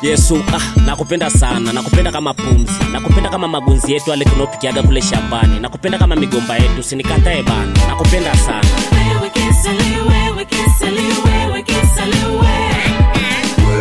yesu ah, nakupenda sana nakupenda kama pumzi nakupenda kama magunzi yetu ale tunaopikiaga kule shambani nakupenda kama migomba yetu sinikatae bana nakupenda sana Wewe kisali, wewe kisali, wewe kisali, wewe.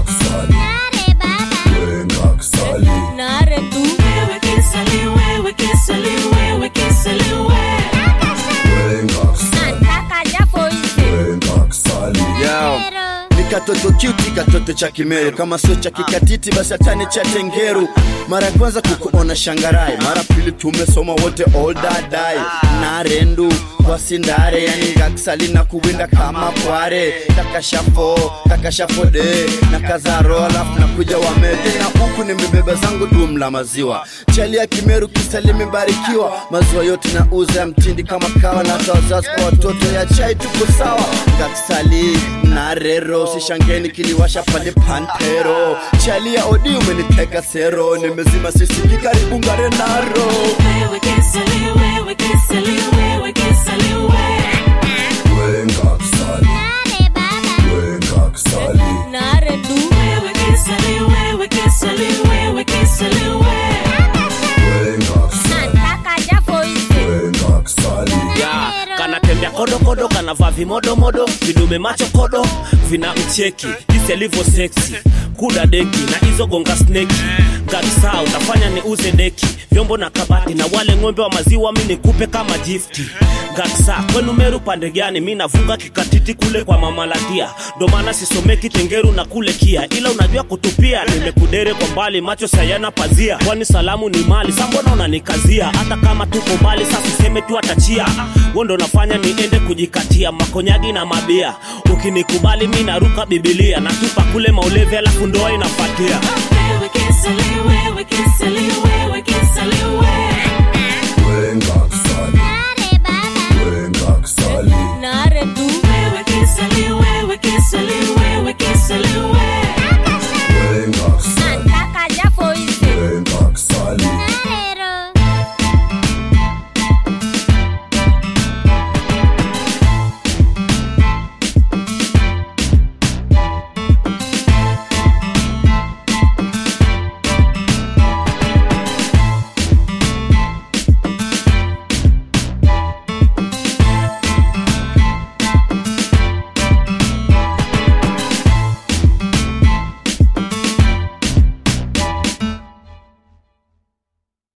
Nare tu Wewe kisali, wewe kisali, wewe kisali, wewe. nataka jafo hizi Yao. ni katoto cute katoto cha kimeru kama sio cha kikatiti basi hatani cha tengeru mara ya kwanza kukuona shangarai mara pili tumesoma wote all dadai narendu wasindare yani gaksali na kuwinda kama kware takashafo takashafode na kazaro alafu nakuja wamede na huku nimebeba zangu dum la maziwa chali ya kimeru kisali imebarikiwa maziwa yote na uza ya mtindi kama kawa na hata wazazi kwa watoto ya chai tuko sawa gaksali na rero sishangeni kiliwasha pale pantero chali ya odi umeniteka sero nimezima sisiki karibu ngare naro Wewe kisali, wewe kisali, wewe kisali, wewe. Nare tu Wewe kisali, wewe kisali, wewe kisali, wewe. nataka jafo hizi ya kanatembea kodokodo kanavaa vimodomodo vidume macho kodo vina mcheki jinsi alivyo seksi kuda deki na hizo gonga sneki kabisa utafanya ni uze deki vyombo na kabati na wale ng'ombe wa maziwa mi nikupe kama gifti gaksa kwenu meru pande gani mi navuka kikatiti kule kwa mamalatia ndo maana sisomeki tengeru na kule kia ila unajua kutupia nimekudere kwa mbali macho sayana pazia kwani salamu ni mali sambona unanikazia hata kama tuko mbali sasa useme tu atachia wo ndo nafanya niende kujikatia makonyagi na mabia ukinikubali mi naruka bibilia natupa kule maulevi alafu ndoa inapatia